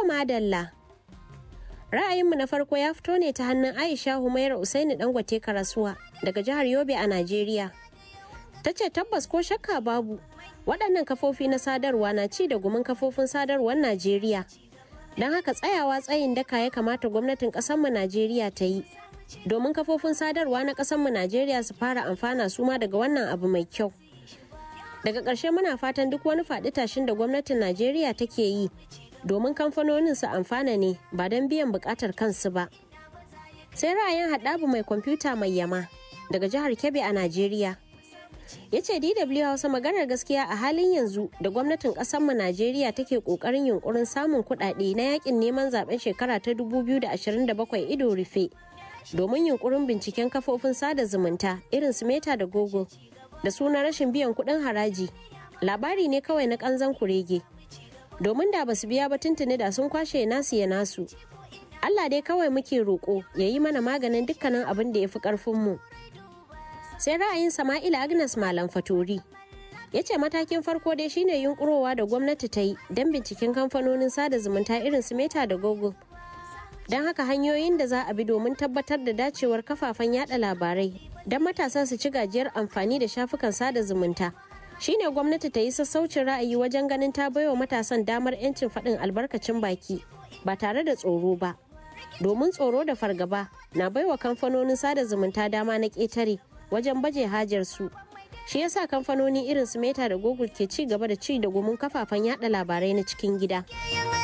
madalla. Ra'ayinmu na farko ya fito ne ta hannun Aisha Humaira Usaini Dangote Karasuwa daga jihar Yobe a Najeriya. Ta ce tabbas ko shakka babu waɗannan kafofi na sadarwa na ci da gumin kafofin sadarwar Najeriya. Don haka tsayawa tsayin daka ya kamata gwamnatin ƙasarmu Najeriya ta yi. Domin kafofin sadarwa na ƙasarmu Najeriya su fara amfana su ma daga wannan abu mai kyau. Daga ƙarshe muna fatan duk wani faɗi tashin da gwamnatin Najeriya take yi domin kamfanonin su amfana ne ba don biyan buƙatar kansu ba. Sai ra'ayin haɗabu mai kwamfuta mai yama daga jihar Kebbi a Najeriya. ya ce dw hausa maganar gaskiya a halin yanzu da gwamnatin mu najeriya take kokarin yunkurin samun kuɗaɗe na yakin neman zaben shekara ta 2027 ido rufe domin yunkurin binciken kafofin sada zumunta irin su meta da google da suna rashin biyan kuɗin haraji labari ne kawai na kanzan kurege domin da basu biya ba tuntuni da sun kwashe nasu ya nasu allah dai kawai muke roƙo ya yi mana maganin dukkanin abin da ya fi ƙarfinmu mu sai ra'ayin sama'ila agnes malam fatori ya ce matakin farko dai shine yunkurowa da gwamnati ta yi don binciken kamfanonin sada zumunta irin su meta da google don haka hanyoyin da za a bi domin tabbatar da dacewar kafafen yada labarai don matasa su ci gajiyar amfani da shafukan sada zumunta shine gwamnati ta yi sassaucin ra'ayi wajen ganin ta baiwa matasan damar 'yancin faɗin albarkacin baki ba tare da tsoro ba domin tsoro da fargaba na baiwa kamfanonin sada zumunta dama na ƙetare wajen baje hajar su shi yasa kamfanoni irin su meta da google ke ci gaba da ci da gumin kafafen yada labarai na cikin gida